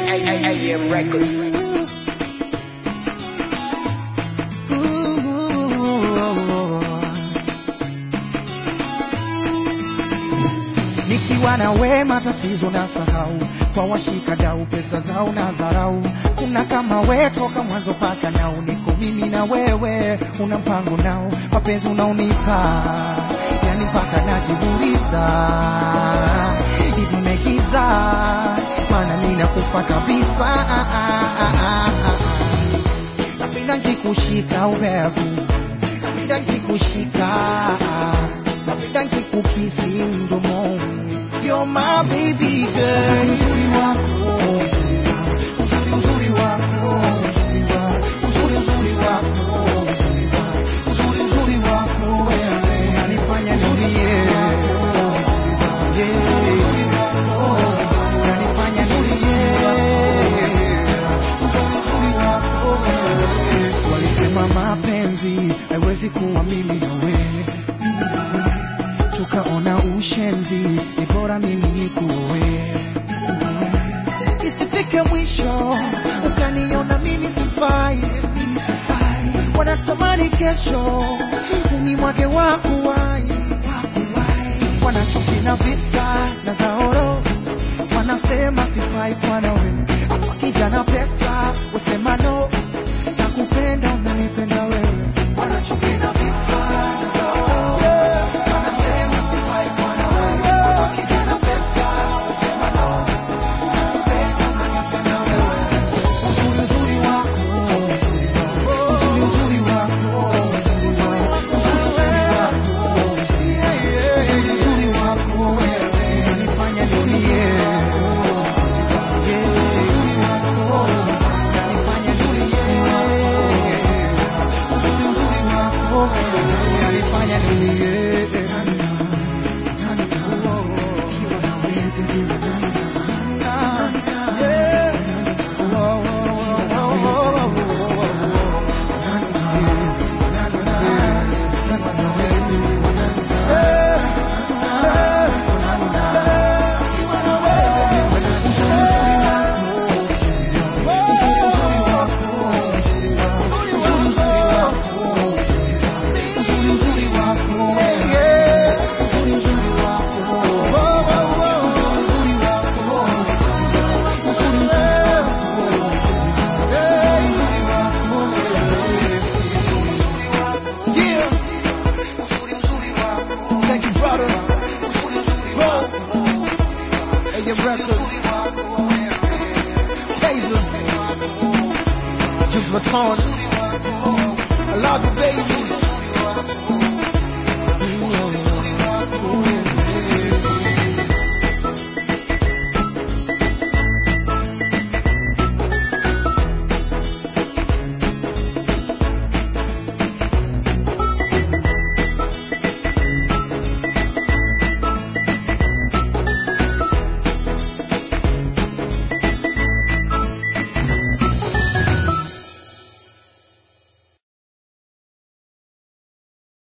AM Records. Nikiwa na we matatizo na sahau, kwa washika dau pesa zao na dharau. Kuna kama we toka mwanzo paka nao, niko mimi na wewe, una mpango nao, mapenzi unaonipa yani mpaka najiburidha hivi umegiza, maana mimi nakufa kabisa. Ah, ah, ah, ah, ah. Napenda nikikushika ubevu, napenda nikikushika, napenda nikikukisi mdomoni. You're my baby girl. Uzuri wako, uzuri uzuri wako, uzuri wa- uzuri uzuri wako, uzuri wa- uzuri uzuri wako wewe unanifanya nilie. Yeah. Unanifanya nilie. Uzuri uzuri wako wewe. Walisema mapenzi haiwezi kuwa mimi na wewe tukaona ushenzi, ni bora mimi nikuoe. Isifike mwisho ukaniona mimi sifai, mimi sifai. Wanatamani kesho unimwage wako